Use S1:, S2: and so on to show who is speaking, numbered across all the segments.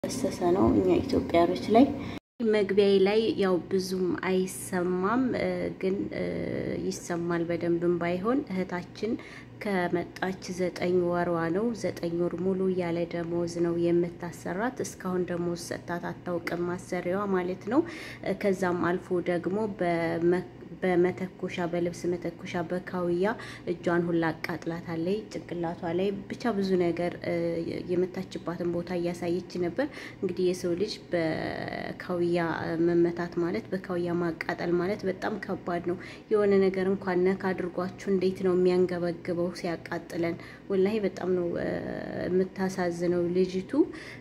S1: ፈሰሰ ነው እኛ ኢትዮጵያኖች ላይ መግቢያ ላይ ያው ብዙም አይሰማም፣ ግን ይሰማል በደንብም ባይሆን እህታችን ከመጣች ዘጠኝ ወሯ ነው። ዘጠኝ ወር ሙሉ ያለ ደሞዝ ነው የምታሰራት። እስካሁን ደሞዝ ሰጥታት አታውቅም ማሰሪያዋ ማለት ነው። ከዛም አልፎ ደግሞ በመተኮሻ በልብስ መተኮሻ በካውያ እጇን ሁላ አቃጥላታለች። ጭንቅላቷ ላይ ብቻ ብዙ ነገር የመታችባትን ቦታ እያሳየች ነበር። እንግዲህ የሰው ልጅ በካውያ መመታት ማለት በካውያ ማቃጠል ማለት በጣም ከባድ ነው። የሆነ ነገር እንኳን ነካ አድርጓችሁ እንዴት ነው የሚያንገበግበው ሲያቃጥለን። ወላሂ በጣም ነው የምታሳዝነው ልጅቱ።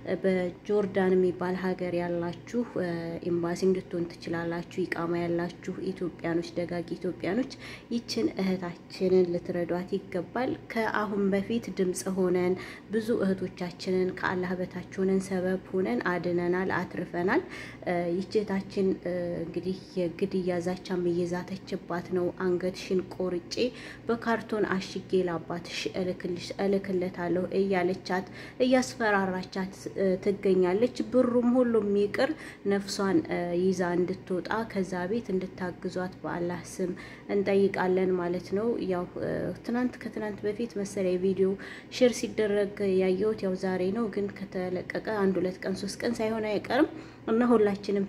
S1: በጆርዳን የሚባል ሀገር ያላችሁ ኤምባሲ እንድትሆን ትችላላችሁ። ኢቃማ ያላችሁ ኢትዮጵያኖች፣ ደጋግ ኢትዮጵያኖች ይችን እህታችንን ልትረዷት ይገባል። ከአሁን በፊት ድምፅ ሆነን ብዙ እህቶቻችንን ከአላህ በታች ሆነን ሰበብ ሆነን አድነናል፣ አትርፈናል። ይች እህታችን እንግዲህ የግድያ ዛቻም እየዛተችባት ነው። አንገትሽን ቆርጬ በካርቶን አሽጌ ላባትሽ እልክለታለሁ እያለቻት እያስፈራራቻት ትገኛለች። ብሩም ሁሉም ይቅር ነፍሷን ይዛ እንድትወጣ ከዛ ቤት እንድታግዟት በአላህ ስም እንጠይቃለን ማለት ነው። ያው ትናንት ከትናንት በፊት መሰለኝ ቪዲዮ ሼር ሲደረግ ያየሁት ያው ዛሬ ነው፣ ግን ከተለቀቀ አንድ ሁለት ቀን ሶስት ቀን ሳይሆን አይቀርም እና ሁላችንም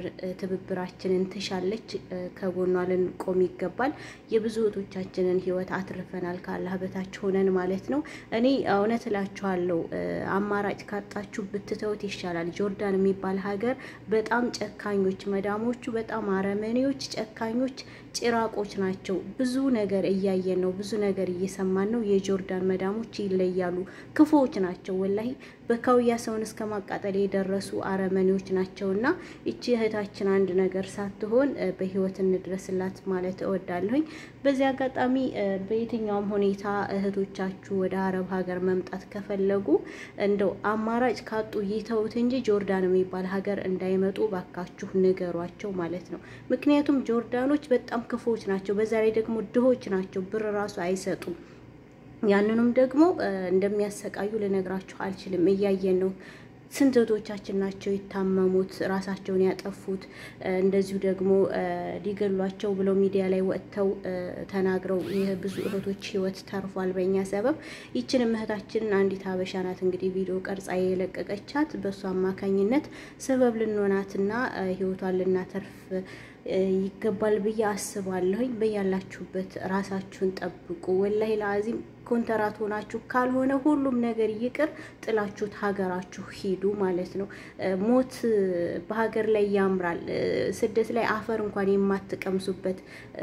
S1: ትብብራችንን ትሻለች። ከጎኗ ልንቆም ይገባል። የብዙ እህቶቻችንን ህይወት አትርፈናል ከአላህ በታች ሆነን ማለት ነው። እኔ እውነት እላችኋለሁ አማራጭ ካጣችሁ ብትተውት ይሻላል። ጆርዳን የሚባል ሀገር በጣም ጨካኞች፣ መዳሞቹ በጣም አረመኔዎች፣ ጨካኞች፣ ጭራቆች ናቸው። ብዙ ነገር እያየን ነው። ብዙ ነገር እየሰማን ነው። የጆርዳን መዳሞች ይለያሉ። ክፉዎች ናቸው ወላሂ በካውያ ሰውን እስከ ማቃጠል የደረሱ አረመኔዎች ናቸው። እና ይቺ እህታችን አንድ ነገር ሳትሆን በህይወት እንድረስላት ማለት እወዳለሁኝ። በዚህ አጋጣሚ በየትኛውም ሁኔታ እህቶቻችሁ ወደ አረብ ሀገር መምጣት ከፈለጉ እንደው አማራጭ ካጡ ይተውት እንጂ ጆርዳን የሚባል ሀገር እንዳይመጡ ባካችሁ ንገሯቸው ማለት ነው። ምክንያቱም ጆርዳኖች በጣም ክፉዎች ናቸው። በዛ ላይ ደግሞ ድሆች ናቸው። ብር ራሱ አይሰጡም። ያንንም ደግሞ እንደሚያሰቃዩ ልነግራችሁ አልችልም። እያየን ነው። ስንት እህቶቻችን ናቸው የታመሙት፣ ራሳቸውን ያጠፉት፣ እንደዚሁ ደግሞ ሊገሏቸው ብለው ሚዲያ ላይ ወጥተው ተናግረው ብዙ እህቶች ህይወት ተርፏል በእኛ ሰበብ። ይችንም እህታችንን አንዲት ሀበሻ ናት እንግዲህ ቪዲዮ ቀርጻ የለቀቀቻት። በእሱ አማካኝነት ሰበብ ልንሆናትና ህይወቷን ልናተርፍ ይገባል ብዬ አስባለሁኝ። በያላችሁበት ራሳችሁን ጠብቁ። ወላሂ ለአዚም ኮንትራት ሆናችሁ ካልሆነ ሁሉም ነገር ይቅር ጥላችሁት ሀገራችሁ ሂዱ ማለት ነው። ሞት በሀገር ላይ ያምራል። ስደት ላይ አፈር እንኳን የማትቀምሱበት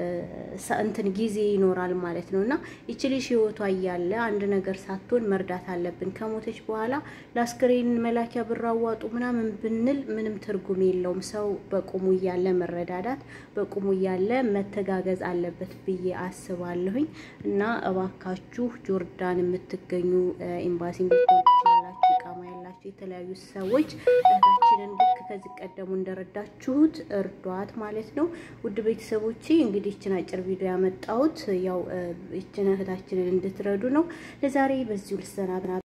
S1: እንትን ጊዜ ይኖራል ማለት ነው እና ይቺ ልጅ ህይወቷ እያለ አንድ ነገር ሳትሆን መርዳት አለብን። ከሞተች በኋላ ለአስክሬን መላኪያ ብር አዋጡ ምናምን ብንል ምንም ትርጉም የለውም። ሰው በቁሙ እያለ መረዳዳት በቁሙ እያለ መተጋገዝ አለበት ብዬ አስባለሁኝ እና እባካችሁ ጆርዳን የምትገኙ ኤምባሲ ትችላላችሁ፣ ኢቃማ ያላችሁ የተለያዩ ሰዎች እህታችንን ልክ ከዚህ ቀደሙ እንደረዳችሁት እርዷት ማለት ነው። ውድ ቤተሰቦቼ እንግዲህ ይችን አጭር ቪዲዮ ያመጣሁት ያው ይችን እህታችንን እንድትረዱ ነው። ለዛሬ በዚሁ ልሰናብና